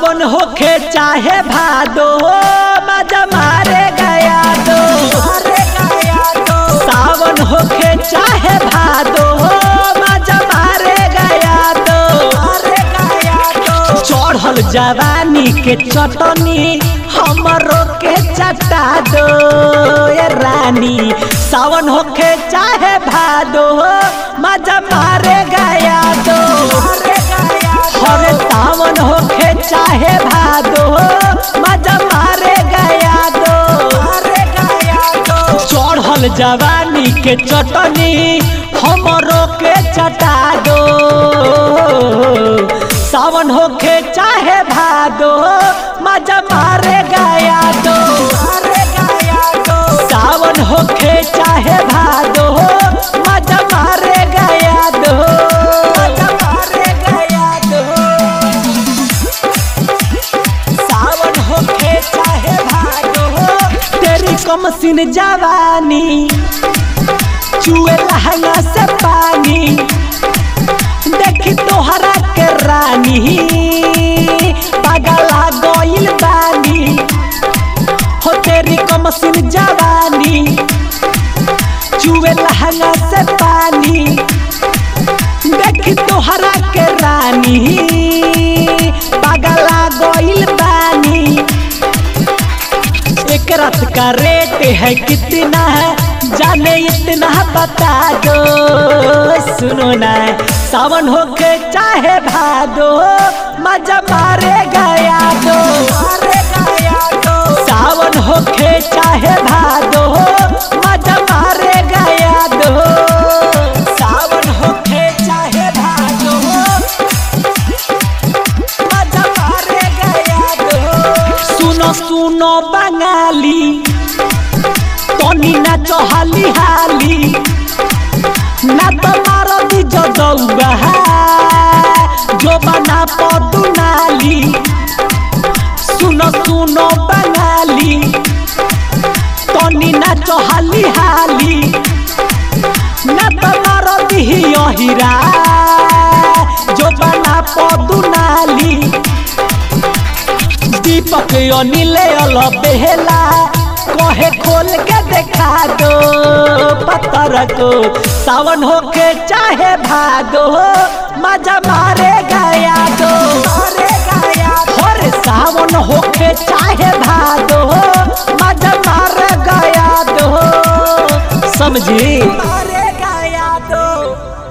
सावन होखे चाहे भादो मजा मारे गया दो सावन होखे चाहे भादो मजा मारे गया दो चढ़ल जवानी के चटनी हमरो के चटा दो ए रानी सावन होखे चाहे भादो मजा मारे गया दो हरे सावन होखे चाहे भादो मजा मारे गया दो चढ़ल जवानी के चटनी हमरो के चटा दो सावन होखे चाहे भादो मजा मारे गया दो सावन होखे चाहे भादो मजा मारे गया दो मजा मारे गया दो सावन होखे चाहे भादो तेरी कमसिन जवानी चुए लहंगा से पानी देखी तोहरा के रानी पगला गइल बानी हो तेरी कमसिन जवानी चुए लहंगा से पानी देखी तोहरा के रानी पगला गइल बानी एक रात का रेट है कितना है जाने इतना बता दो सुनो ना सावन होके चाहे भादो मजा मारे गया दो सावन होके चाहे भादो मजा मारे गया दो सावन होके चाहे भादो मजा मारे गया दो सुनो सुनो बंगाली तनी नाचो हाली हाली ना तो मारो दी जो दौगा जो बना पदू नाली सुनो सुनो बंगाली तनी नाचो हाली हाली ना तो मारो दी हीरा जो बना पदू नाली दीपक अनिल अल बेहला कहे खोल के देखा दो पत्थर को सावन होके चाहे भादो मजा मारे गया दो और सावन होके चाहे भादो मजा मारे गया दो समझी मारे गया दो